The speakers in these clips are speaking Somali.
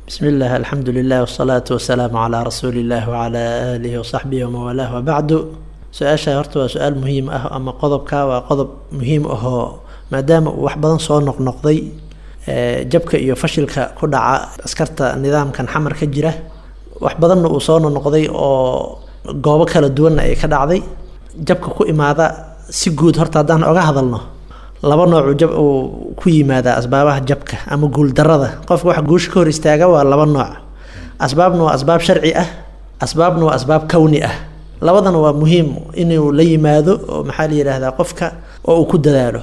bismi illah alxamdu lilah wsalaatu wasalaamu calaa rasuuli illah wacalaa aalihi wasaxbihi wamawalaah wabacdu su-aasha horta waa su-aal muhiim ah ama qodobka waa qodob muhiim ahoo maadaama uu wax badan soo noqnoqday jabka iyo fashilka ku dhaca askarta nidaamkan xamar ka jira wax badanna uu soo noqnoqday oo goobo kala duwanna ay ka dhacday jabka ku imaada si guud horta haddaan oga hadalno laba noocu jab uu ku yimaadaa asbaabaha jabka ama guuldarada qofka waxa guusha ka hor istaaga waa laba nooc asbaabna waa asbaab sharci ah asbaabna waa asbaab kowni ah labadana waa muhiim inuu la yimaado oo maxaa la yidhaahdaa qofka oo uu ku dadaalo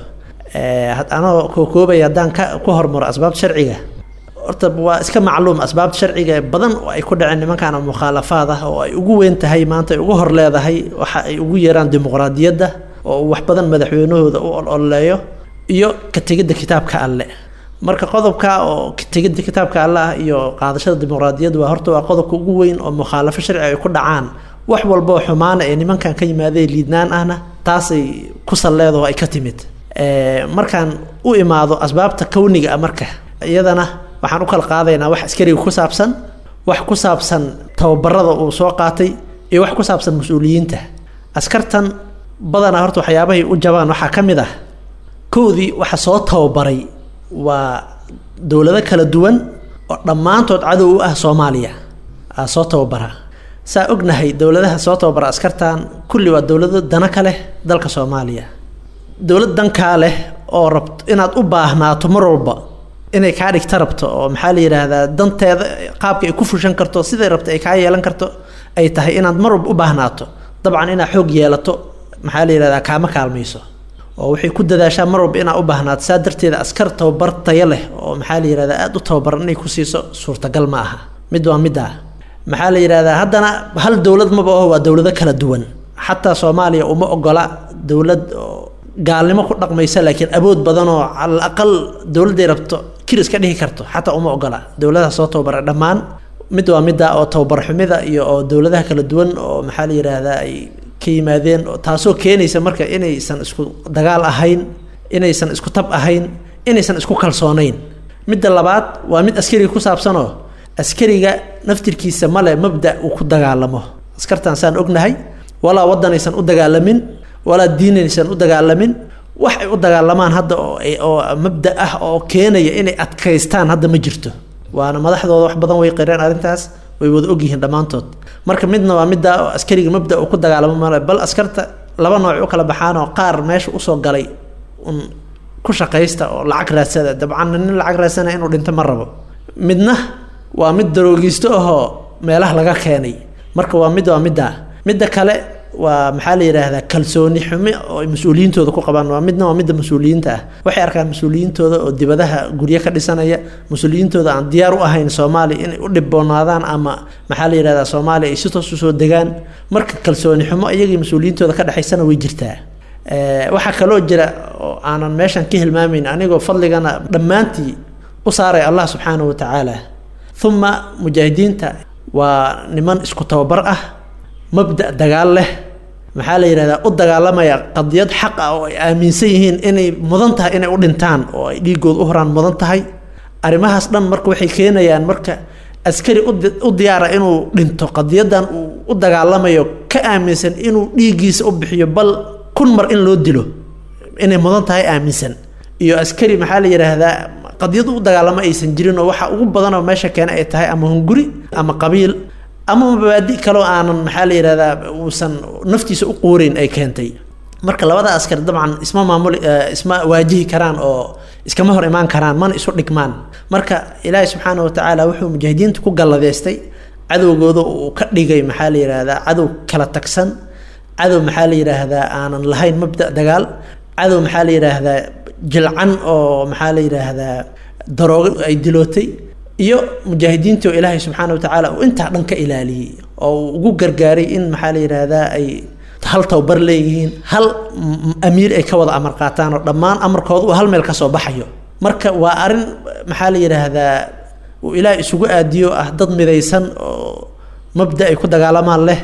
anoo kookoobaya haddaan ka ku hormaro asbaabta sharciga horta waa iska macluum asbaabta sharciga badan oo ay ku dhaceen nimankan mukhaalafaad ah oo ay ugu weyn tahay maanta ay ugu hor leedahay waxa ay ugu yeeraan dimuqraadiyadda oo wax badan madaxweynahooda u ololeeyo iyo ka tegidda kitaabka alle marka qodobka oo ka tegidda kitaabka alle ah iyo qaadashada dimuqraadiyadda waa horta waa qodobka ugu weyn oo mukhaalafo sharci ay ku dhacaan wax walboo xumaana ee nimankan ka yimaadee liidnaan ahna taasay ku salleedaho ay ka timid markaan u imaado asbaabta kowniga ah marka iyadana waxaan u kala qaadaynaa wax askariga ku saabsan wax ku saabsan tababarada uu soo qaatay iyo wax ku saabsan mas-uuliyiinta askartan badanaa horta waxyaabahay u jabaan waxaa ka mid ah kowdii waxa soo tababaray waa dowlado kala duwan oo dhammaantood cadow u ah soomaaliya aa soo tababara saa ognahay dowladaha soo tababara askartan kulli waa dowlado dana ka leh dalka soomaaliya dowlad dankaa leh oo rabt inaad u baahnaato mar walba inay kaa dhigta rabto oo maxaa la yidhaahdaa danteeda qaabka ay ku fushan karto siday rabto ay kaa yeelan karto ay tahay inaad mar walba u baahnaato dabcan inaad xoog yeelato maxaa la yidhahdaa kaama kaalmayso oo waxay ku dadaashaa mar walba inaad u baahnaato saa darteeda askar tababar tayo leh oo maxaa la yidhahdaa aada u tababaran inay ku siiso suurtagal ma aha mid waa middaa maxaa la yidhahdaa haddana hal dowlad maba aho waa dowlado kala duwan xataa soomaaliya uma ogola dowlad oo gaalnimo ku dhaqmaysa laakiin awood badan oo calal aqal dowladday rabto kiris ka dhihi karto xataa uma ogola dowladaha soo tababara dhammaan mid waa midda oo tababar xumida iyo oo dowladaha kala duwan oo maxaa la yidhaahdaa ay ka yimaadeen taasoo keenaysa marka inaysan isku dagaal ahayn inaysan isku tab ahayn inaysan isku kalsoonayn midda labaad waa mid askariga ku saabsanoo askariga naftirkiisa male mabda uu ku dagaalamo askartan saan ognahay walaa waddanaysan u dagaalamin walaa diinaysan u dagaalamin wax ay u dagaalamaan hadda oo mabda ah oo keenaya inay adkaystaan hadda ma jirto waana madaxdooda wax badan way qireen arrintaas way wada ogyihiin dhammaantood marka midna waa midda oo askariga mabda uu ku dagaalamo male bal askarta laba nooc u kala baxaanoo qaar meesha usoo galay un ku shaqaysta oo lacag raadsada dabcan nin lacag raadsana inuu dhinto ma rabo midna waa mid daroogiisto ahoo meelaha laga keenay marka waa mid waa middaa midda kale waa maxaa la yidhaahdaa kalsooni xumi oo ay mas-uuliyiintooda ku qabaan waa midna waa midda mas-uuliyiinta ah waxay arkaan mas-uuliyiintooda oo dibadaha guryo ka dhisanaya mas-uuliyiintooda aan diyaar u ahayn soomaaliya inay u dhiboonaadaan ama maxaa la yidhahdaa soomaaliya ay si toos usoo degaan marka kalsooni xumo iyagii mas-uuliyiintooda ka dhexaysana way jirtaa waxaa kaloo jira oo aanan meeshan ka hilmaamayn anigoo fadligana dhammaantii u saaray allah subxaanahu watacaala uma mujaahidiinta waa niman isku tababar ah mabda dagaal leh maxaa la yidhahdaa u dagaalamaya qadiyad xaq ah oo ay aaminsan yihiin inay mudan tahay inay u dhintaan oo ay dhiigooda u horaan mudan tahay arrimahaas dhan marka waxay keenayaan marka askari u diyaara inuu dhinto qadiyadan uu u dagaalamayo ka aaminsan inuu dhiiggiisa u bixiyo bal kun mar in loo dilo inay mudan tahay aaminsan iyo askari maxaa la yidhaahdaa qadiyad u dagaalamo aysan jirin oo waxa ugu badanoo meesha keena ay tahay ama hunguri ama qabiil ama mabaadi kaloo aanan maxaa la yidhahdaa uusan naftiisa u quureyn ay keentay marka labada askar dabcan isma maamuli isma waajihi karaan oo iskama hor imaan karaan mana isu dhigmaan marka ilaahi subxaana watacaala wuxuu mujaahidiinta ku galladeystay cadowgooda uu ka dhigay maxaa la yidhaahdaa cadow kala tagsan cadow maxaa la yidhaahdaa aanan lahayn mabda dagaal cadow maxaa la yidhaahdaa jilcan oo maxaa la yidhaahdaa daroogo ay dilootay iyo mujaahidiintii oo ilaahay subxaana watacaala uu intaa dhan ka ilaaliyey oo uu ugu gargaaray in maxaa la yidhaahdaa ay hal tababar leeyihiin hal amiir ay ka wada amar qaataan oo dhammaan amarkooda uu hal meel ka soo baxayo marka waa arrin maxaa la yidhaahdaa uu ilaahay isugu aadiyo ah dad midaysan oo mabda ay ku dagaalamaan leh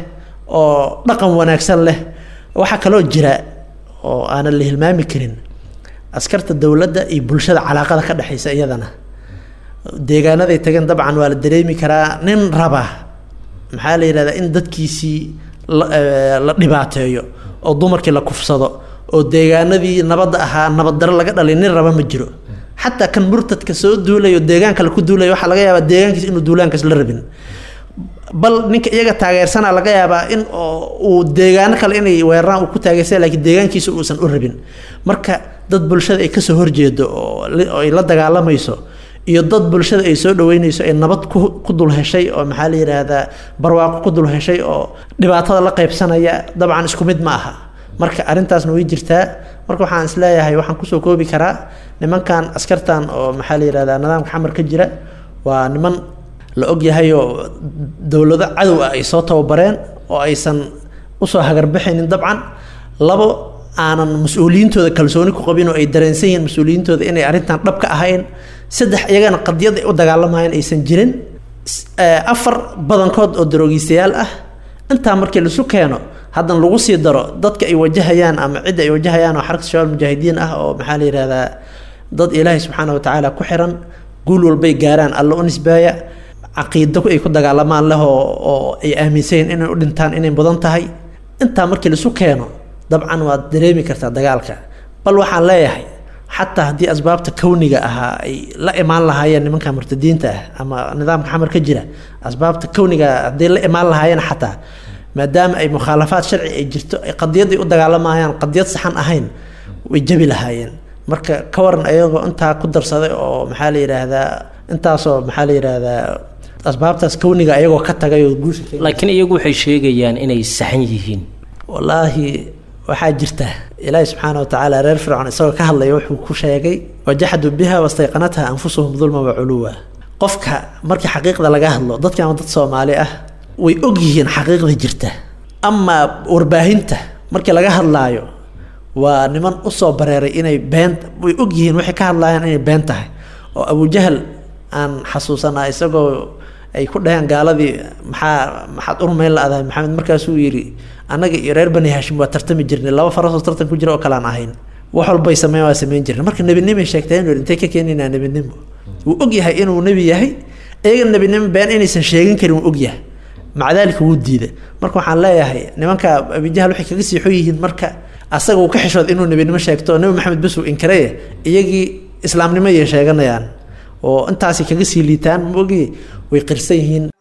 oo dhaqan wanaagsan leh waxaa kaloo jira oo aanan la hilmaami karin askarta dowladda iyo bulshada calaaqada ka dhexaysa iyadana deegaanaday tageen dabcan waa la dareemi karaa nin raba maxaa la yidhahdaa in dadkiisii la dhibaateeyo oo dumarkii la kufsado oo deegaanadii nabadda ahaa nabaddaro laga dhalay nin raba ma jiro xataa kan murtadka soo duulayo deegaan kale ku duulaya waxaa laga yaabaa deegaankiis inuu duulaankaas la rabin bal ninka iyaga taageersana laga yaabaa in uu deegaano kale inay weeraraan uu ku taageersan lakiin deegaankiisa uusan u rabin marka dad bulshada ay kasoo horjeedo oo ay la dagaalamayso iyo dad bulshada ay soo dhaweynayso ay nabad ku dul heshay oo maxaa la yidhaahdaa barwaaqo ku dul heshay oo dhibaatada la qaybsanaya dabcan isku mid ma aha marka arrintaasna way jirtaa marka waxaan isleeyahay waxaan kusoo koobi karaa nimankan askartan oo maxaa la yihahdaa nidaamka xamar ka jira waa niman la ogyahay oo dowlado cadow ah ay soo tababareen oo aysan usoo hagarbaxaynin dabcan labo aanan mas-uuliyiintooda kalsooni ku qabin oo ay dareensan yihiin mas-uuliyiintooda inay arrintan dhab ka ahayn saddex iyagana qadiyad ay u dagaalamayeen aysan jirin afar badankood oo daroogiistayaal ah intaa markii laisu keeno haddana lagu sii daro dadka ay wajahayaan ama cidda ay wajahayaan oo xarka shabaab mujaahidiin ah oo maxaa la yihahdaa dad ilaahay subxaana watacaala ku xiran guul walbay gaaraan alla u nisbaaya caqiido ay ku dagaalamaan leh oo ay aaminsayiin inay u dhintaan inay mudan tahay intaa markii laisu keeno dabcan waad dareemi kartaa dagaalka bal waxaan leeyahay xataa haddii asbaabta kowniga ahaa ay la imaan lahaayeen nimanka murtadiinta ah ama nidaamka xamar ka jira asbaabta kowniga hadday la imaan lahaayeen xataa maadaama ay mukhaalafaad sharci ay jirto ay qadiyad ay u dagaalamayaan qadiyad saxan ahayn way jabi lahaayeen marka ka waran ayagoo intaa ku darsaday oo maxaa la yidhaahdaa intaasoo maxaa la yidhaahdaa asbaabtaas kowniga ayagoo ka tagay oo guusha laakiin iyagu waxay sheegayaan inay saxan yihiin wallaahi waxaa jirta ilaahi subxaana watacaala reer fircoon isagoo ka hadlaya wuxuu ku sheegay wajaxaduu biha wastayqanatha anfusuhum dulman wa culuwa qofka markii xaqiiqda laga hadlo dadkan dad soomaali ah way og yihiin xaqiiqda jirta amaa warbaahinta markii laga hadlaayo waa niman usoo bareeray inay been way og yihiin waxay ka hadlaayaan inay been tahay oo abujahal aan xasuusanaa isagoo ay ku dhaheen gaaladii maxaa maxaad urmayn la-dahay maxamed markaasuu yidhi annaga iyo reer bani hashim waa tartami jirnay laba farasoo tartan ku jira oo kale aan ahayn wax walbay sameyn waa sameyn jirnay marka nebinimay sheegteen intay ka keenaynaa nebinimo wuu og yahay inuu nebi yahay iyaga nebinimo been inaysan sheegin karin wuu og yahay maca daalika wuu diida marka waxaan leeyahay nimanka abijahal waxay kaga siixo yihiin marka asaga uu ka xishood inuu nebinimo sheegto nebi maxamed bes uu inkareye iyagii islaamnimo ayay sheeganayaan oo intaasay kaga sii liitaan maogi way qirsan yihiin